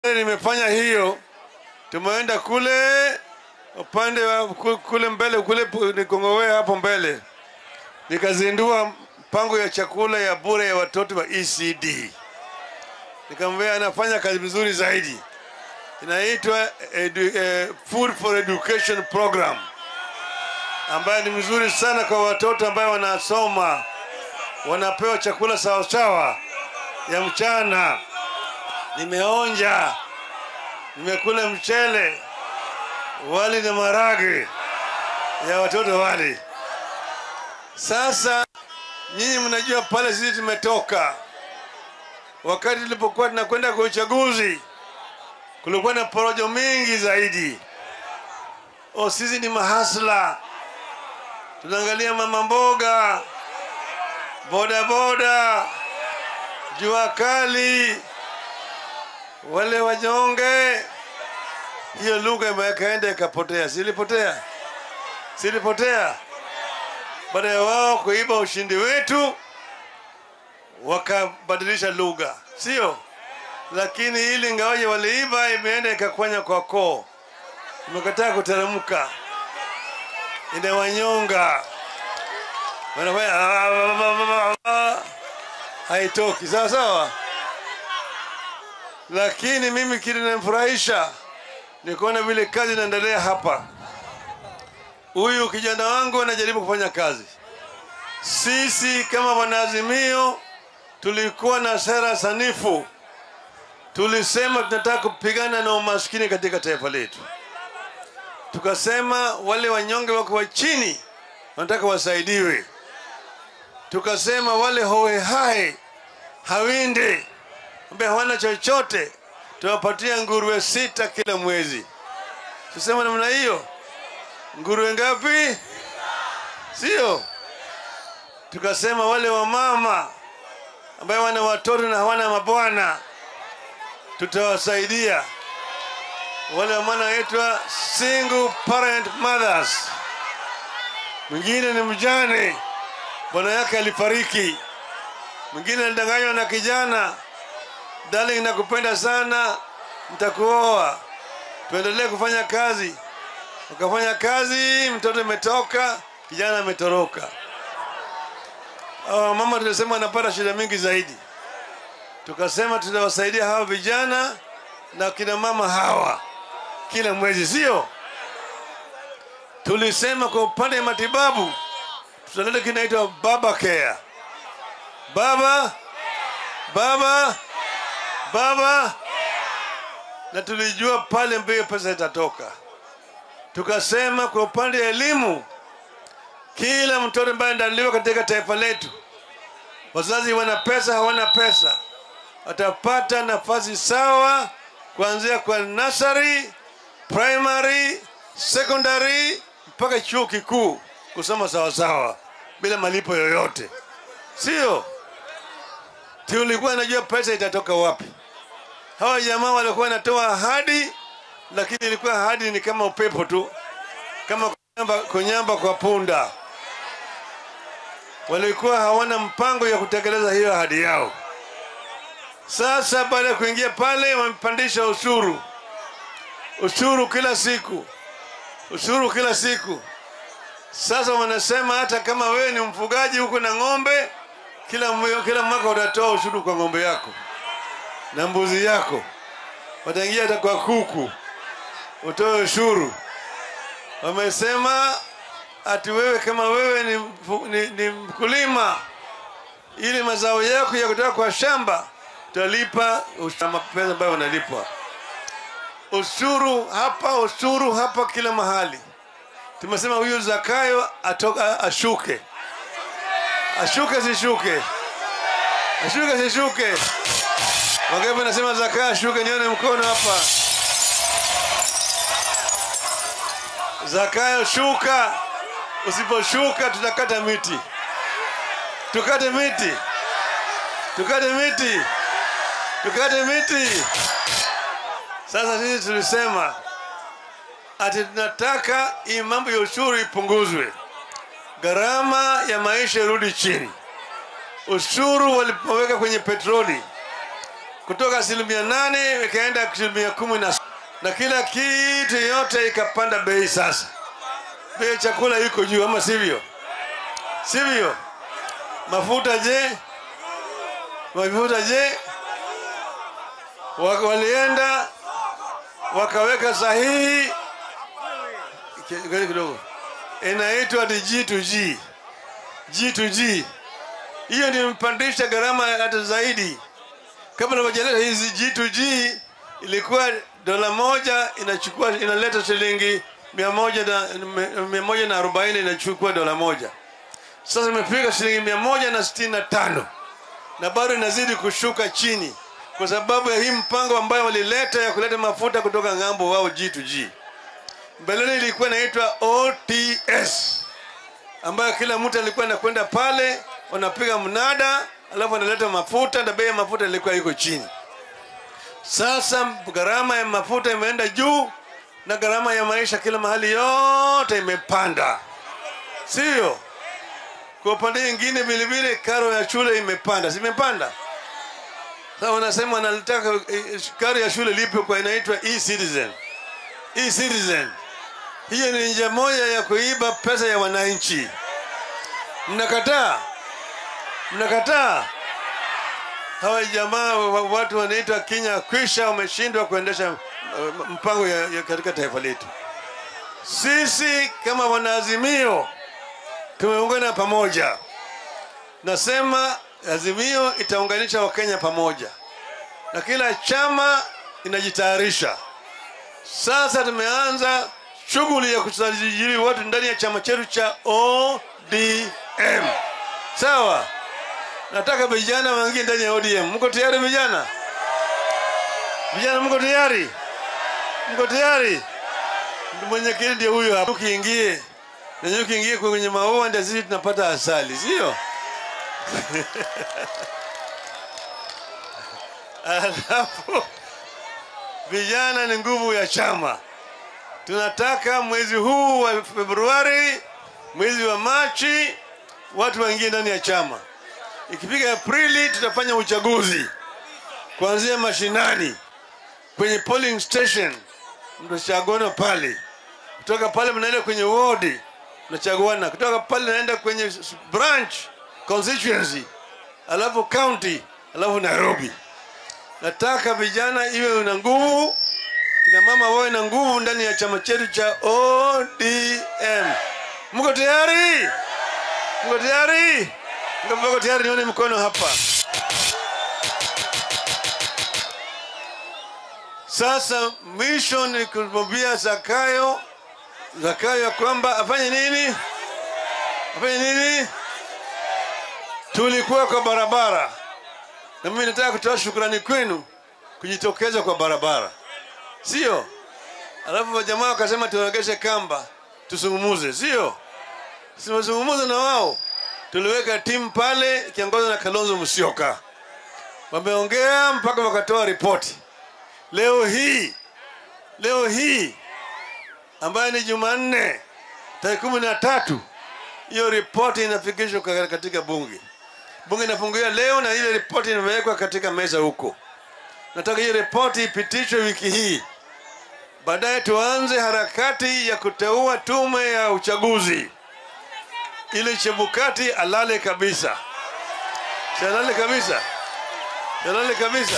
Nimefanya hiyo, tumeenda kule upande wa ku- kule mbele kule pu- Nikongowea hapo mbele, nikazindua mpango ya chakula ya bure ya watoto wa ECD. Nikamwambia anafanya kazi vizuri zaidi, inaitwa edu, eh, Food for Education Program ambayo ni mzuri sana kwa watoto ambayo wanasoma, wanapewa chakula sawasawa ya mchana. Nimeonja, nimekula mchele, wali na marage ya watoto wale. Sasa nyinyi mnajua pale sisi tumetoka, wakati tulipokuwa tunakwenda kwa uchaguzi, kulikuwa na porojo mingi zaidi. O, sisi ni mahasla, tunaangalia mama mboga, boda boda, jua kali, wale wanyonge. Hiyo lugha imekaenda ikapotea, silipotea, silipotea. Baada ya wao kuiba ushindi wetu, wakabadilisha lugha, sio? Lakini ili ingawaje waliiba, imeenda ikakwanya kwa koo, imekataa kuteremka, inawanyonga, wanafanya "Ah, ah, ah, ah, ah." haitoki sawa sawa. Lakini mimi kilinifurahisha ni kuona vile kazi inaendelea hapa. Huyu kijana wangu anajaribu kufanya kazi. Sisi kama wanaazimio tulikuwa na sera sanifu, tulisema tunataka kupigana na umaskini katika taifa letu. Tukasema wale wanyonge wako wa chini wanataka wasaidiwe. Tukasema wale hohehae hawinde ambaye hawana chochote tunawapatia nguruwe sita kila mwezi. Tusema namna hiyo, nguruwe ngapi? Sio? Tukasema wale wamama ambaye wana watoto na hawana mabwana tutawasaidia. Wale wamama wanaitwa single parent mothers. Mwingine ni mjane, bwana yake alifariki. Mwingine alidanganywa na kijana darling, nakupenda sana, nitakuoa, tuendelee kufanya kazi. Wakafanya kazi, mtoto imetoka, kijana ametoroka. Hawa mama tulisema wanapata shida mingi zaidi, tukasema tutawasaidia hawa vijana na kina mama hawa kila mwezi, sio? Tulisema kwa upande wa matibabu tutaleta kinaitwa baba care, baba baba baba, na tulijua pale mbio pesa itatoka. Tukasema kwa upande wa elimu, kila mtoto ambaye ndaliwa katika taifa letu, wazazi wana pesa hawana pesa, watapata nafasi sawa kuanzia kwa nursery, primary, secondary mpaka chuo kikuu kusoma sawasawa bila malipo yoyote, sio? tulikuwa najua pesa itatoka wapi. Hawa jamaa walikuwa wanatoa ahadi, lakini ilikuwa ahadi ni kama upepo tu, kama kunyamba, kunyamba kwa punda. Walikuwa hawana mpango ya kutekeleza hiyo ahadi yao. Sasa baada ya kuingia pale, wamepandisha ushuru, ushuru kila siku, ushuru kila siku. Sasa wanasema hata kama wewe ni mfugaji huko na ng'ombe kila, mwe- kila mwaka utatoa ushuru kwa ng'ombe yako na mbuzi yako, wataingia hata kwa kuku utoe ushuru. Wamesema ati wewe kama wewe ni, mfu- ni, ni mkulima, ili mazao yako ya kutoka kwa shamba utalipa ushuru- pesa ambayo unalipwa ushuru hapa, ushuru hapa, kila mahali. Tumesema huyu Zakayo atoka ashuke ashuke sishuke, ashuke sishuke. Wangapi nasema Zakayo ashuke? Nione mkono hapa. Zakayo shuka, usiposhuka tutakata miti, tukate miti, tukate miti, tukate miti. Sasa sisi tulisema ati tunataka hii mambo ya ushuru ipunguzwe gharama ya maisha irudi chini. Ushuru walipoweka kwenye petroli kutoka asilimia nane ikaenda asilimia kumi na na kila kitu yote ikapanda bei. Sasa bei ya chakula iko juu, ama sivyo? Sivyo? Mafuta je? Mafuta je? Wa- Walienda wakaweka sahihi Ki- kidogo, inaitwa ni G2G. G2G hiyo ndio imepandisha gharama hata zaidi. Kabla hawajaleta hizi G2G ilikuwa dola moja inachukua inaleta shilingi mia moja na mia moja na arobaini inachukua dola moja. Sasa imefika shilingi mia moja na sitini na tano na bado inazidi kushuka chini kwa sababu ya hii mpango ambayo walileta ya kuleta mafuta kutoka ng'ambo wao G2G. Mbeleni ilikuwa inaitwa OTS ambayo kila mtu alikuwa anakwenda pale wanapiga mnada alafu analeta mafuta na bei ya mafuta ilikuwa iko chini. Sasa gharama ya mafuta imeenda juu na gharama ya maisha kila mahali yote imepanda, sio? Kwa upande mwingine vilevile karo ya shule imepanda, simepanda? Sasa wanasema wanalitaka eh, karo ya shule lipe kwa inaitwa e-citizen. E-citizen hiyo ni njia moja ya kuiba pesa ya wananchi. Mnakataa? Mnakataa? Hawa jamaa wa- watu wanaitwa Kenya kwisha wameshindwa kuendesha uh, mpango ya, ya katika taifa letu. Sisi kama wanaazimio tumeungana pamoja. Nasema Azimio itaunganisha Wakenya pamoja, na kila chama inajitayarisha. Sasa tumeanza shughuli ya kusajili watu ndani ya chama chetu cha ODM. Sawa, nataka vijana waingie ndani ya ODM. Mko tayari vijana? Vijana mko tayari? Mko tayari? Mwenyekiti ndio huyo hapa. Ukiingie na nyuki ukiingie kwenye maua ndio sisi tunapata asali, sio? Alafu vijana ni nguvu ya chama. Tunataka mwezi huu wa Februari, mwezi wa Machi, watu waingie ndani ya chama. Ikifika Aprili, tutafanya uchaguzi kuanzia mashinani, kwenye polling station, mtachaguana pale. Kutoka pale mnaenda kwenye ward, mnachaguana. Kutoka pale naenda kwenye s- branch constituency, alafu county, alafu Nairobi. Nataka vijana iwe na nguvu, kina mama wawe na nguvu ndani ya chama chetu cha ODM. Mko tayari? Mko tayari? Mko mko tayari? Nione mkono hapa. Sasa mwisho ni kumwambia Zakayo, Zakayo ya kwamba afanye nini? Afanye nini? Tulikuwa kwa barabara na mimi nataka kutoa shukrani kwenu kujitokeza kwa barabara, sio? Alafu wajamaa wakasema tuogeshe kamba tusungumuze, sio? Simazungumuza na wao, tuliweka timu pale ikiongozwa na Kalonzo Musyoka, wameongea mpaka wakatoa ripoti. Leo hii leo hii ambayo ni Jumanne tarehe kumi na tatu hiyo ripoti inafikishwa ka- katika bunge. Bunge inafunguliwa leo na ile ripoti imewekwa katika meza huko. Nataka hiyo ripoti ipitishwe wiki hii, baadaye tuanze harakati ya kuteua tume ya uchaguzi ili Chebukati alale kabisa, Si alale kabisa, Si alale kabisa.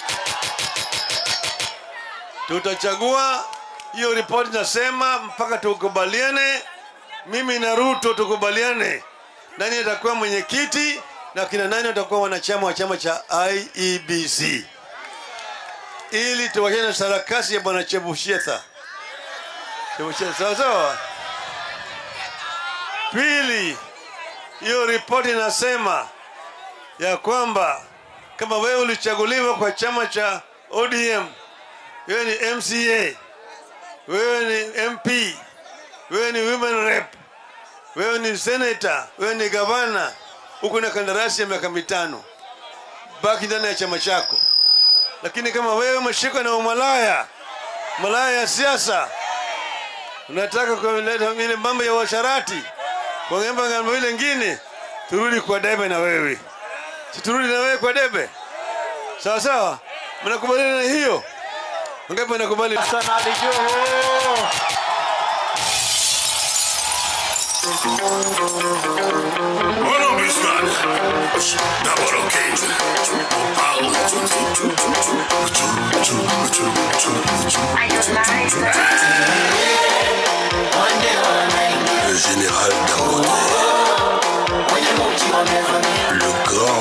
Tutachagua hiyo ripoti, nasema mpaka tukubaliane, mimi na Ruto tukubaliane nani atakuwa mwenyekiti na kina nani watakuwa wanachama wa chama cha IEBC ili tuwachane na sarakasi ya bwana Chebushetha. Chebushetha, sawa sawa. Pili, hiyo ripoti inasema ya kwamba kama wewe ulichaguliwa kwa chama cha ODM, wewe ni MCA, wewe ni MP, wewe ni women rep, wewe ni senator, wewe ni gavana, uko na kandarasi ya miaka mitano, baki ndani ya chama chako. Lakini kama wewe umeshikwa na umalaya, malaya ya siasa, unataka kuleta ile mambo ya washarati, kuangemba ngambo ile ingine, turudi kwa debe na wewe, si turudi na wewe kwa debe, sawa sawa. Mnakubaliana na hiyo? Wangapi wanakubali? Hassan Ali Joho. Uno Bismarck. Double occasion. Power. Le général Dangote. Le grand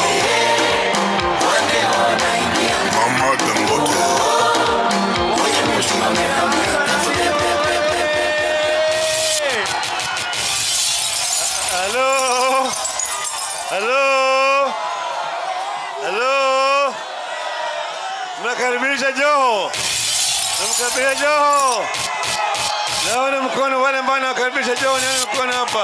Mama. Mama Dangote. Halo, halo, halo, mnakaribisha Joho, namkaribisha Joho. Naona mkono wale ambao nawakaribisha Joho, nione mkono hapa.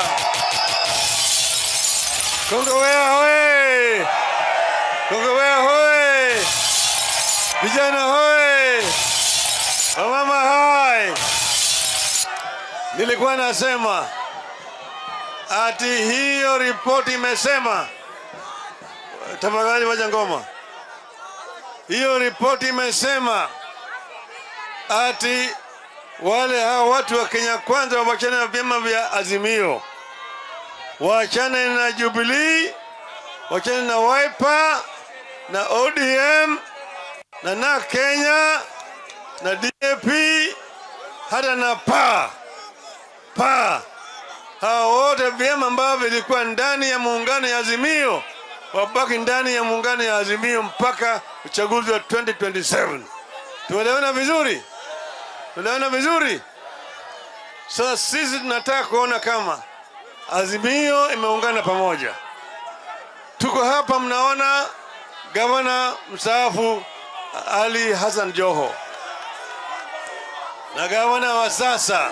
Kongowea hoye, Kongowea hoye, vijana hoye, wamama hai. Nilikuwa nasema ati hiyo ripoti imesema, tafadhali waja ngoma. Hiyo ripoti imesema ati wale hao watu wa Kenya Kwanza wawachane na vyama vya Azimio, waachane na Jubilee, waachane na Wiper na ODM na na Kenya na DAP hata na PA PA hawa wote vyama ambavyo vilikuwa ndani ya muungano ya Azimio wabaki ndani ya muungano ya Azimio mpaka uchaguzi wa 2027. Tuelewana vizuri? Tuelewana vizuri? Sasa sisi tunataka kuona kama Azimio imeungana pamoja. Tuko hapa, mnaona gavana mstaafu Ali Hassan Joho na gavana wa sasa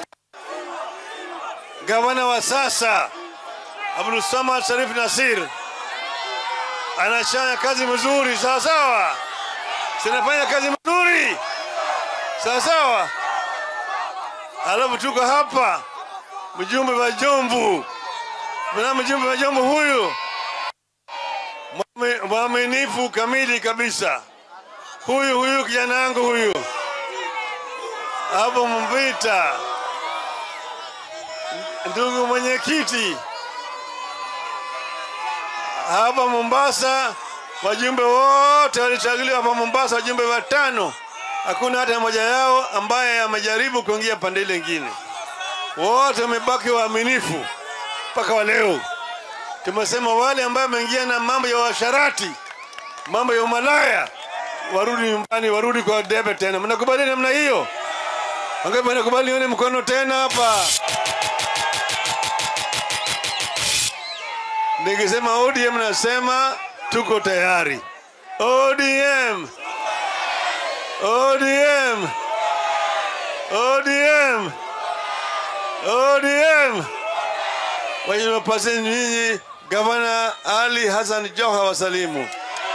gavana wa sasa Abdul Samad Sharif Nasir anafanya kazi mzuri, sawa sawa, sinafanya kazi mzuri, sawa sawa. Alafu tuko hapa mjumbe wa Jomvu, mna mjumbe wa Jomvu huyu mwami- mwaminifu kamili kabisa, huyu huyu kijana wangu huyu hapo Mvita ndugu mwenyekiti, hapa Mombasa wajumbe wote walichaguliwa hapa Mombasa, wajumbe watano, hakuna hata mmoja yao ambaye amejaribu kuingia pande ile ingine. Wote wamebaki waaminifu mpaka wa leo. Tumesema wale ambao wameingia na mambo ya washarati, mambo ya umalaya, warudi nyumbani, warudi kwa debe tena. Mnakubali namna hiyo? Wangapi wanakubali? Nione mkono tena hapa. Nikisema ODM nasema tuko tayari. ODM, ODM, ODM, ODM. Wajinapaseni nyinyi Gavana Ali Hassan Joho wasalimu.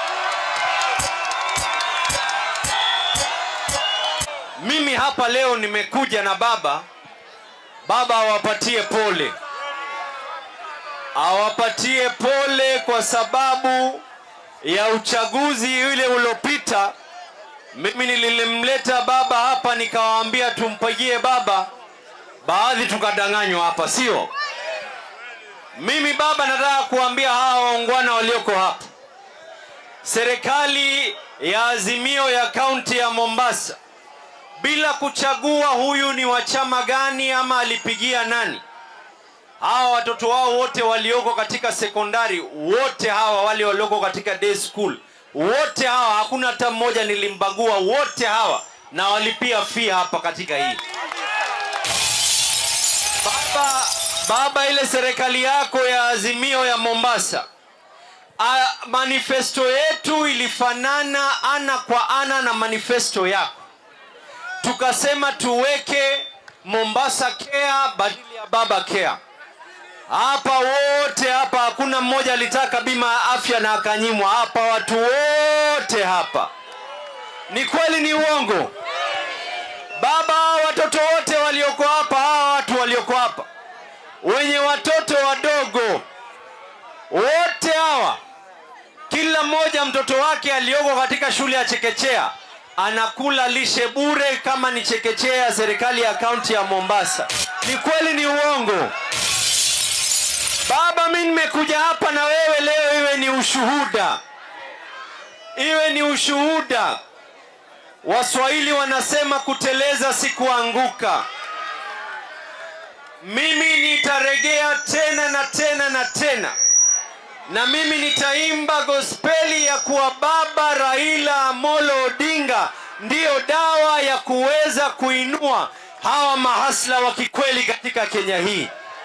Mimi hapa leo nimekuja na baba, baba awapatie pole, awapatie pole kwa sababu ya uchaguzi ule uliopita. Mimi nilimleta baba hapa nikawaambia tumpigie baba, baadhi tukadanganywa hapa, sio? Mimi baba, nataka kuambia hawa waungwana walioko hapa, serikali ya Azimio ya kaunti ya Mombasa bila kuchagua huyu ni wa chama gani ama alipigia nani. Hawa watoto wao wote walioko katika sekondari, wote hawa wale walioko katika day school, wote hawa, hakuna hata mmoja nilimbagua, wote hawa na walipia fee hapa katika hii baba. Baba, ile serikali yako ya Azimio ya Mombasa, a, manifesto yetu ilifanana ana kwa ana na manifesto yako tukasema tuweke Mombasa Care badili ya Baba Care. Hapa wote hapa, hakuna mmoja alitaka bima ya afya na akanyimwa. Hapa watu wote hapa, ni kweli ni uongo? Baba, hawa watoto wote walioko hapa, hawa watu walioko hapa wenye watoto wadogo wote hawa, kila kila mmoja mtoto wake aliyoko katika shule ya chekechea anakula lishe bure kama ni chekechea ya serikali ya kaunti ya mombasa ni kweli ni uongo baba mi nimekuja hapa na wewe leo iwe ni ushuhuda iwe ni ushuhuda waswahili wanasema kuteleza si kuanguka mimi nitaregea tena na tena na tena na mimi nitaimba gospeli ya kuwa baba raila amolo odinga ndiyo dawa ya kuweza kuinua hawa mahasla wa kikweli katika kenya hii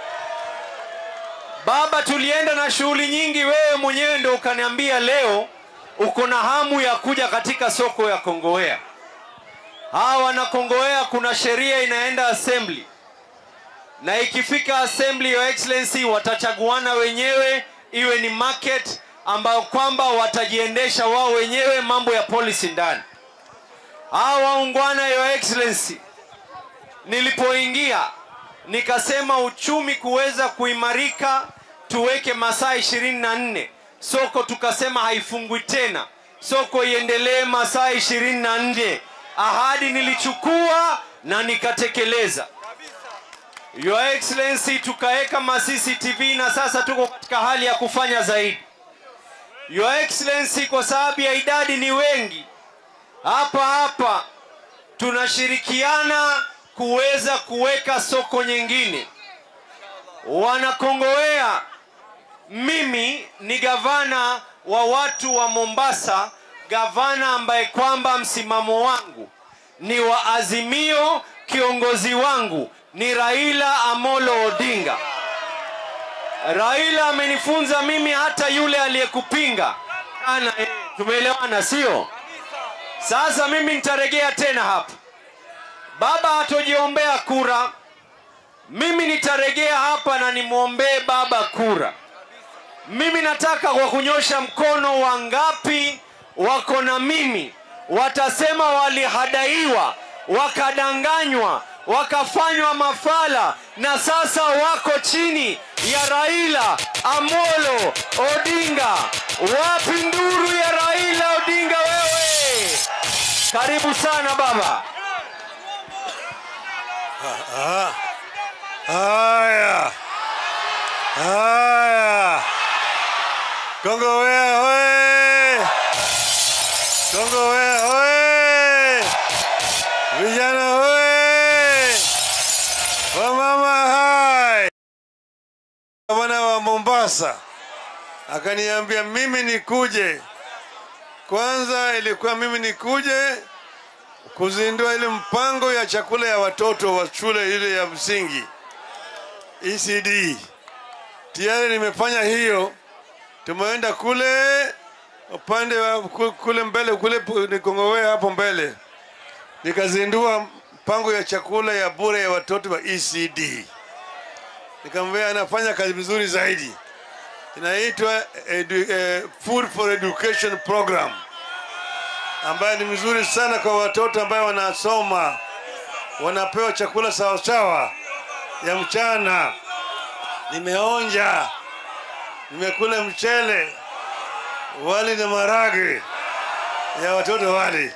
baba tulienda na shughuli nyingi wewe mwenyewe ndo ukaniambia leo uko na hamu ya kuja katika soko ya kongowea hawa wanakongowea kuna sheria inaenda assembly na ikifika assembly your excellency watachaguana wenyewe iwe ni market ambayo kwamba watajiendesha wao wenyewe mambo ya policy ndani hawa waungwana your excellency nilipoingia nikasema uchumi kuweza kuimarika tuweke masaa ishirini na nne soko tukasema haifungwi tena soko iendelee masaa ishirini na nne ahadi nilichukua na nikatekeleza Your Excellency, tukaweka ma CCTV na sasa tuko katika hali ya kufanya zaidi. Your Excellency, kwa sababu ya idadi ni wengi hapa hapa, tunashirikiana kuweza kuweka soko nyingine. Wanakongowea, mimi ni gavana wa watu wa Mombasa, gavana ambaye kwamba msimamo wangu ni wa Azimio, kiongozi wangu ni Raila Amolo Odinga. Raila amenifunza mimi, hata yule aliyekupinga ana, eh, tumeelewana sio? Sasa mimi nitaregea tena hapa, baba hatojiombea kura, mimi nitaregea hapa na nimwombee baba kura. Mimi nataka kwa kunyosha mkono, wangapi wako na mimi watasema walihadaiwa, wakadanganywa, wakafanywa mafala na sasa wako chini ya Raila Amolo Odinga. Wapi nduru ya Raila Odinga wewe? Karibu sana baba. Haya, haya, Kongowea hoye! Kongowea hoye! Vijana hoye! Wamama hai! Gavana wa Mombasa akaniambia mimi nikuje. Kwanza ilikuwa mimi nikuje kuzindua ile mpango ya chakula ya watoto wa shule ile ya msingi ECD. Tayari nimefanya hiyo, tumeenda kule upande wa ku- kule mbele kule pu- Nikongowea hapo mbele, nikazindua mpango ya chakula ya bure ya watoto wa ECD. Nikamwambia anafanya kazi vizuri zaidi, inaitwa edu, eh, Food for Education Program ambayo ni mzuri sana kwa watoto ambayo wanasoma, wanapewa chakula sawasawa ya mchana. Nimeonja, nimekula mchele, wali na marage ya watoto wali.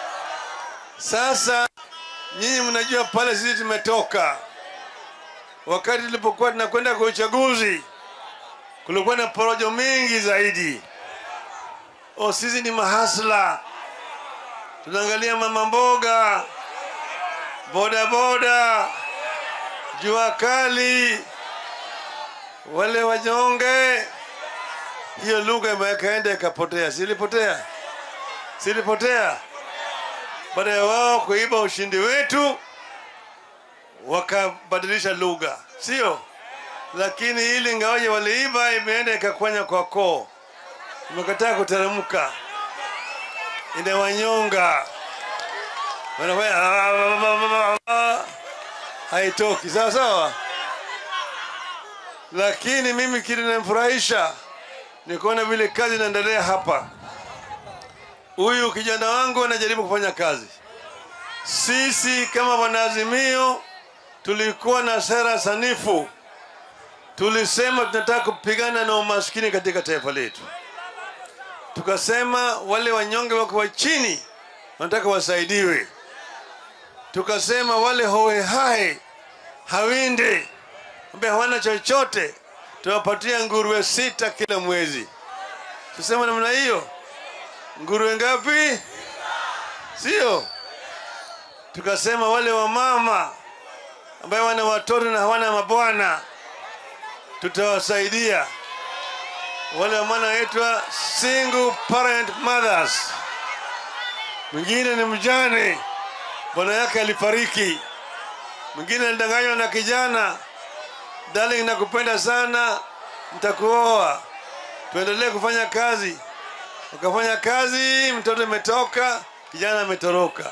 Sasa nyinyi mnajua pale sisi tumetoka, wakati tulipokuwa tunakwenda kwa uchaguzi, kulikuwa na porojo mingi zaidi. O, sisi ni mahasla tunaangalia mama mboga, boda boda, jua kali, wale wanyonge. Hiyo lugha imekaenda ikapotea, silipotea, silipotea. Baada ya wao kuiba ushindi wetu, wakabadilisha lugha, sio? Lakini ili ngawaje waliiba, imeenda ikakwanya kwa koo, imekataa kuteremka inawanyonga wanafanya "Ah, ah, ah, ah, ah." haitoki sawa sawa lakini mimi kile namfurahisha ni kuona vile kazi inaendelea hapa huyu kijana wangu anajaribu kufanya kazi sisi kama wanaazimio tulikuwa na sera sanifu tulisema tunataka kupigana na umaskini katika taifa letu tukasema wale wanyonge wako wa chini wanataka wasaidiwe tukasema wale hohehae hawinde ambaye hawana chochote tunawapatia nguruwe sita kila mwezi tusema namna hiyo nguruwe ngapi sio tukasema wale wamama ambaye wana watoto na hawana mabwana tutawasaidia wale wamama wanaitwa single parent mothers mwingine ni mjane bwana yake alifariki mwingine alidanganywa na kijana darling nakupenda sana nitakuoa tuendelee kufanya kazi ukafanya kazi mtoto imetoka kijana ametoroka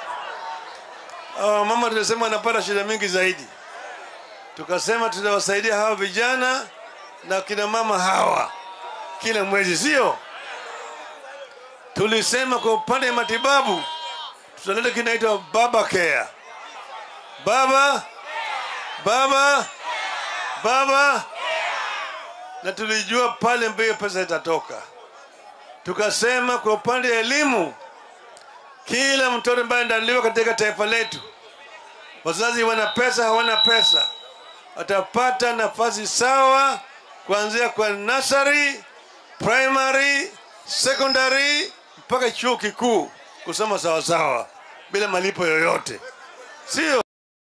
Hawa mama tunasema wanapata shida mingi zaidi tukasema tutawasaidia hawa vijana na kina mama hawa kila mwezi sio tulisema kwa upande wa matibabu tutaleta kinaitwa baba care baba baba baba na tulijua pale mbio pesa itatoka tukasema kwa upande wa elimu kila mtoto ambaye ndaliwa katika taifa letu wazazi wana pesa hawana pesa watapata nafasi sawa kuanzia kwa nursery primary secondary mpaka chuo kikuu kusoma sawasawa bila malipo yoyote sio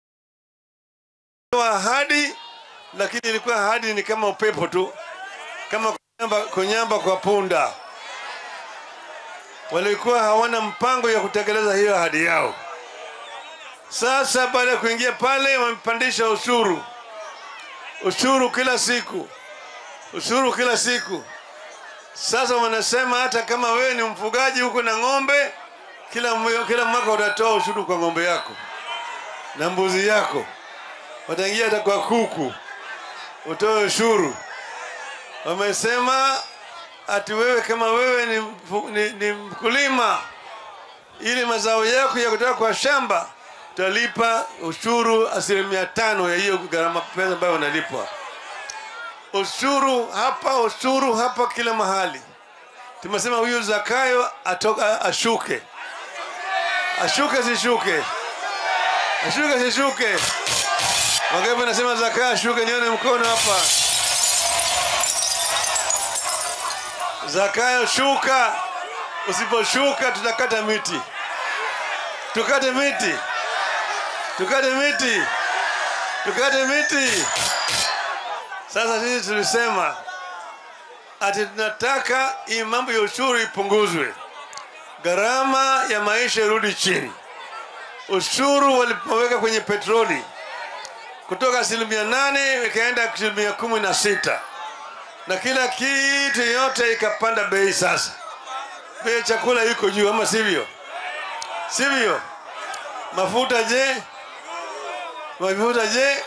ahadi lakini ilikuwa ahadi ni kama upepo tu kama kunyamba, kunyamba kwa punda walikuwa hawana mpango ya kutekeleza hiyo ahadi yao sasa baada ya kuingia pale wamepandisha ushuru ushuru kila siku ushuru kila siku sasa wanasema hata kama wewe ni mfugaji huko na ng'ombe kila, mwe- kila mwaka utatoa ushuru kwa ng'ombe yako na mbuzi yako wataingia hata kwa kuku utoe ushuru wamesema ati wewe kama wewe ni, mfu- ni, ni mkulima ili mazao yako ya kutoka kwa shamba utalipa ushuru asilimia tano ya hiyo gharama pesa ambayo unalipwa ushuru hapa ushuru hapa kila mahali tumesema huyu zakayo atoka ashuke ashuke sishuke ashuke sishuke wangapi nasema zakayo ashuke nione mkono hapa zakayo shuka usiposhuka tutakata miti tukate miti tukate miti tukate miti sasa sisi tulisema ati tunataka hii mambo ya ushuru ipunguzwe gharama ya maisha irudi chini ushuru walipoweka kwenye petroli kutoka asilimia nane ikaenda asilimia kumi na sita na kila kitu yote ikapanda bei sasa bei ya chakula iko juu ama sivyo sivyo mafuta je mafuta je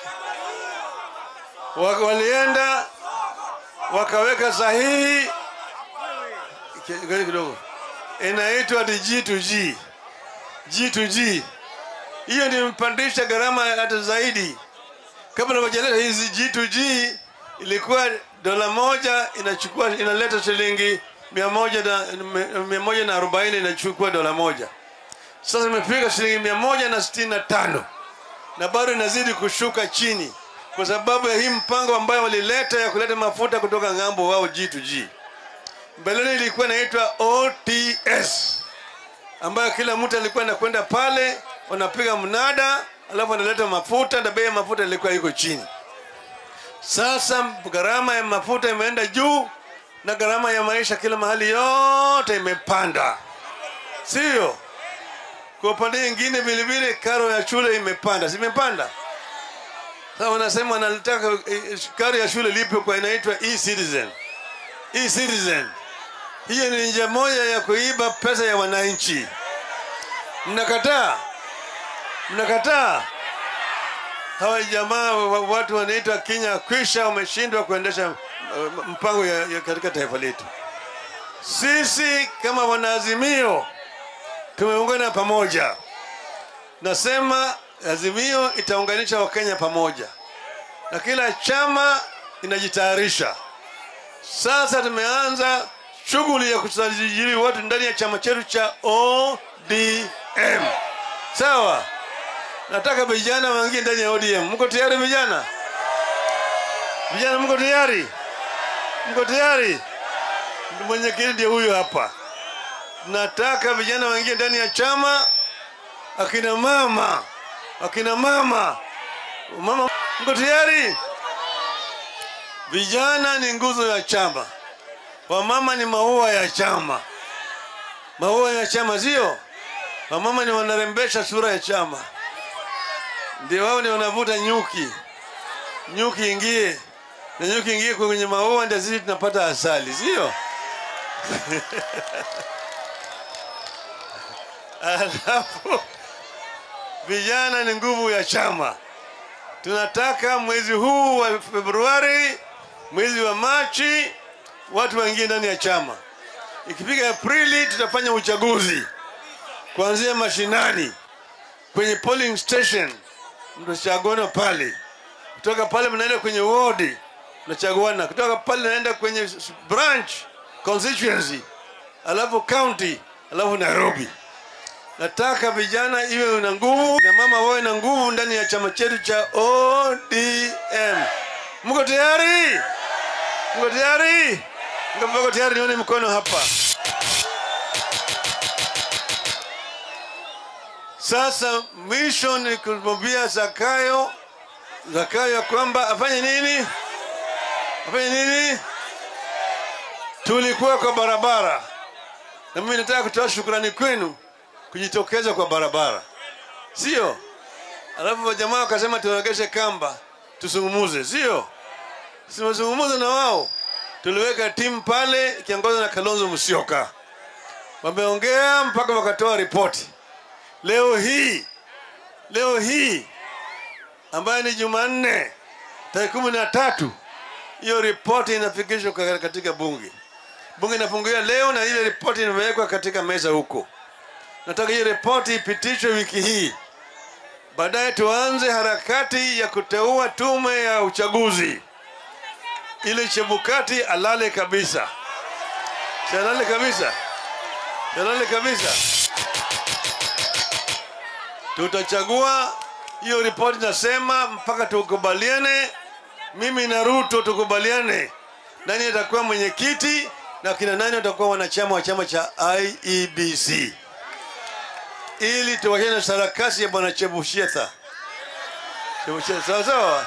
Wa- walienda wakaweka sahihi Ki- ngoja kidogo inaitwa ati G2G G2G hiyo ndio imepandisha gharama hata zaidi kabla wajaleta hizi G2G ilikuwa dola moja inachukua inaleta shilingi mia moja na mia moja na arobaini inachukua dola moja sasa imefika shilingi mia moja na sitini na tano na bado inazidi kushuka chini kwa sababu ya hii mpango ambayo walileta ya kuleta mafuta kutoka ng'ambo wao G2G. Mbeleni ilikuwa inaitwa OTS ambayo kila mtu alikuwa anakwenda pale wanapiga mnada, alafu analeta mafuta na bei ya mafuta ilikuwa iko chini. Sasa gharama ya mafuta imeenda juu na gharama ya maisha kila mahali yote imepanda, sio? Kwa upande mwingine vilevile karo ya shule imepanda, si imepanda? Sasa wanasema wanataka eh, karo ya shule lipe kwa inaitwa e-citizen. E-citizen hiyo ni njia moja ya kuiba pesa ya wananchi. Mnakataa? Mnakataa? Hawa jamaa wa- watu wanaitwa Kenya kwisha wameshindwa kuendesha uh, mpango ya, ya katika taifa letu. Sisi kama wanaazimio tumeungana pamoja. Nasema Azimio itaunganisha Wakenya pamoja, na kila chama inajitayarisha. Sasa tumeanza shughuli ya kusajili watu ndani ya chama chetu cha ODM. Sawa, nataka vijana waingie ndani ya ODM. Mko tayari vijana? Vijana mko tayari? Mko tayari? Mwenyekiti ndiye huyu hapa. Nataka vijana waingie ndani ya chama, akina mama, akina mama, mama, mko tayari? Vijana ni nguzo ya chama, wamama ni maua ya chama, maua ya chama sio? Wamama ni wanarembesha sura ya chama, ndio wao ni wanavuta nyuki, nyuki ingie na nyuki ingie kwenye maua, ndio sisi tunapata asali, sio? Alafu vijana ni nguvu ya chama. Tunataka mwezi huu wa Februari, mwezi wa Machi, watu waingie ndani ya chama. Ikifika Aprili, tutafanya uchaguzi kuanzia mashinani, kwenye polling station, mtachaguana pale. Kutoka pale mnaenda kwenye ward, mnachaguana. Kutoka pale naenda kwenye branch constituency, alafu county, alafu Nairobi. Nataka vijana iwe na nguvu na mama wawe na nguvu ndani ya chama chetu cha ODM. Mko tayari? Mko tayari? Mko tayari? Nione mkono hapa. Sasa mwisho ni kumwambia Zakayo, Zakayo ya kwamba afanye nini? Afanye nini? Tulikuwa kwa barabara, na mimi nataka kutoa shukrani kwenu kujitokeza kwa barabara, sio? Alafu jamaa wakasema tuwegeshe kamba tusungumuze, sio? Simazungumuze na wao, tuliweka timu pale ikiongozwa na Kalonzo Musyoka, wameongea mpaka wakatoa ripoti. Leo hii leo hii ambayo ni Jumanne tarehe kumi na tatu hiyo ripoti inafikishwa katika bunge. Bunge inafunguliwa leo na ile ripoti imewekwa katika meza huko. Nataka hiyo ripoti ipitishwe wiki hii, baadaye tuanze harakati ya kuteua tume ya uchaguzi ili Chebukati alale kabisa, alale kabisa, alale kabisa. Tutachagua hiyo ripoti, nasema mpaka tukubaliane, mimi na Ruto tukubaliane nani atakuwa mwenyekiti na kina nani watakuwa wanachama wa chama cha IEBC ili tuwachane na sarakasi ya bwana Chebushetha. Chebushetha, sawa sawa.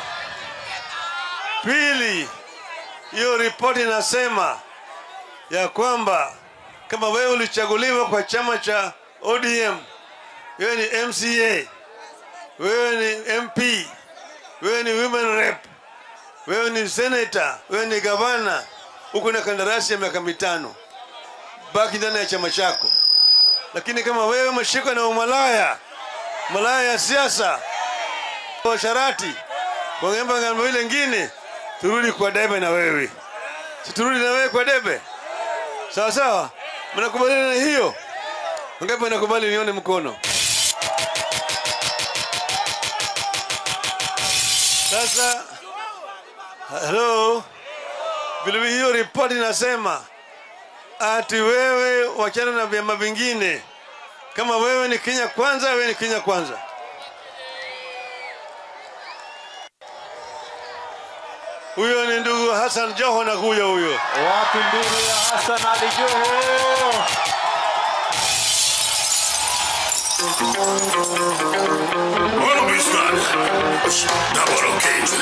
Pili, hiyo ripoti inasema ya kwamba kama wewe ulichaguliwa kwa chama cha ODM, wewe ni MCA, wewe ni MP, wewe ni women rep, wewe ni senator, wewe ni gavana, uko na kandarasi ya miaka mitano, baki ndani ya chama chako lakini kama wewe umeshikwa na umalaya, malaya ya siasa, washarati, wangemba ngambo ile ingine, turudi kwa debe na wewe, si turudi na wewe kwa debe, sawa sawa? Mnakubaliana na hiyo? Wangapi wanakubali? Nione mkono. Sasa halo, vilevile hiyo ripoti inasema ati wewe wachana na vyama vingine. Kama wewe ni Kenya kwanza, wewe ni Kenya kwanza. Huyo ni ndugu Hassan Joho na kuja huyo. Wapi ndugu ya Hassan Ali Joho? Bueno, Bismarck. Double occasion.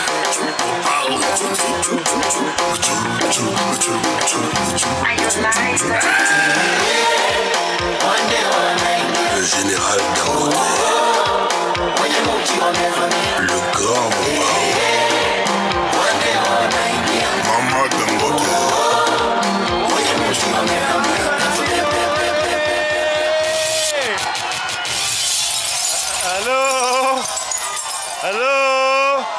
Au. Le général Dangote. Le grand Mama. Mama Dangote. Halo, halo,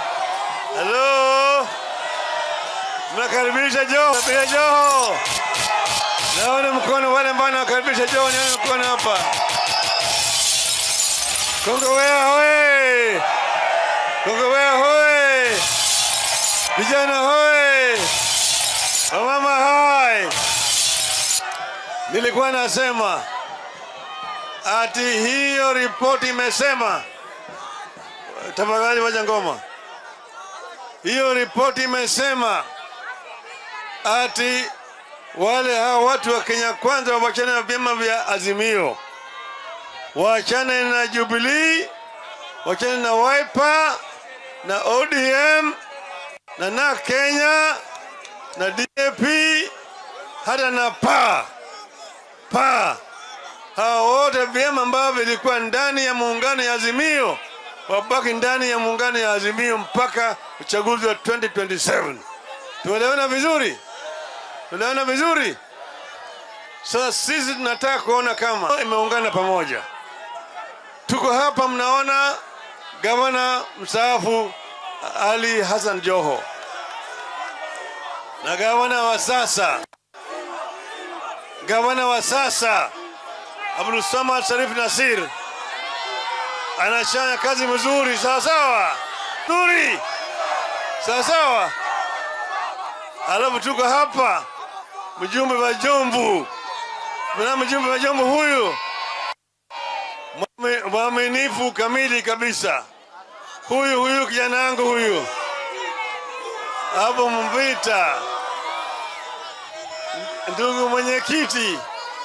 halo, mnakaribisha Joho, napiga Joho. Naona mkono wale ambao nakaribisha Joho, nione mkono hapa. Kongowea hoye! Kongowea hoye! Vijana hoye! Wamama hai! nilikuwa nasema ati hiyo ripoti imesema, tafadhali waja ngoma. Hiyo ripoti imesema ati wale hao watu wa Kenya Kwanza wawachane na vyama vya Azimio, waachane na Jubilee, waachane na Wiper na ODM na na Kenya na DAP hata na PA PA, hao wote vyama ambavyo vilikuwa ndani ya muungano ya Azimio wabaki ndani ya muungano ya Azimio mpaka uchaguzi wa 2027. Tumeelewana vizuri? Tunaona vizuri? Sasa sisi tunataka kuona kama imeungana pamoja. Tuko hapa, mnaona gavana mstaafu Ali Hassan Joho na gavana wa sasa, gavana wa sasa Abdul Samad Sharif Nasir anafanya kazi mzuri, sawa sawa, nzuri, sawa sawa. Alafu tuko hapa mjumbe wa Jomvu, na mjumbe wa Jomvu huyu mwame- mwaminifu kamili kabisa, huyu huyu kijana wangu huyu hapo Mvita, ndugu mwenyekiti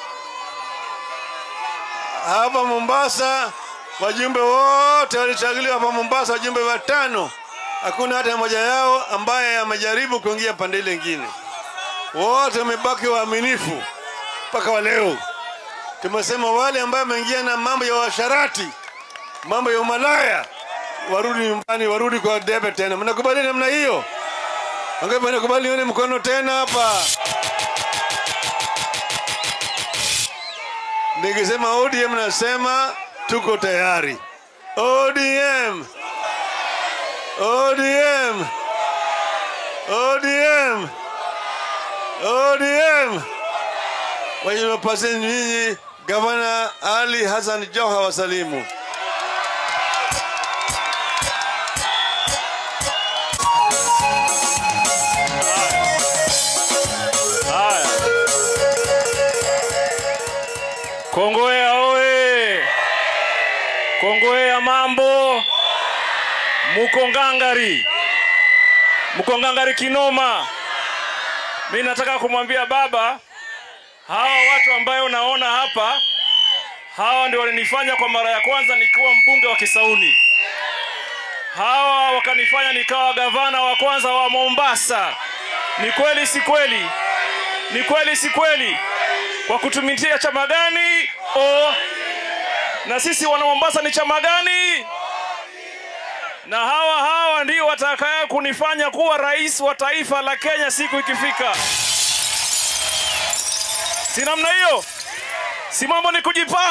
hapa Mombasa, wajumbe wote walichaguliwa hapa Mombasa, wajumbe watano, hakuna hata mmoja yao ambaye amejaribu kuingia pande ile ingine. Wote wamebaki waaminifu mpaka wa leo. Tumesema wale ambao wameingia na mambo ya washarati, mambo ya umalaya, warudi nyumbani, warudi kwa debe tena. Mnakubali namna hiyo? Wangapi wanakubali? Nione mkono tena hapa. Nikisema ODM nasema tuko tayari. ODM, ODM, ODM, ODM. Waje nipase nyinyi Gavana Ali Hassan Joho wasalimu. Haya. Kongowea oye! Kongowea mambo, muko ngangari, muko ngangari kinoma. Mi nataka kumwambia baba, hawa watu ambayo unaona hapa, hawa ndio walinifanya kwa mara ya kwanza nikiwa mbunge wa Kisauni. Hawa wakanifanya nikawa gavana wa kwanza wa Mombasa. Ni kweli si kweli? Ni kweli si kweli? Kwa kutumikia chama gani? O, na sisi wana Mombasa ni chama gani? Na hawa hawa ndio watakaye kunifanya kuwa rais wa taifa la Kenya siku ikifika. Si namna hiyo? Si mambo ni kujipanga.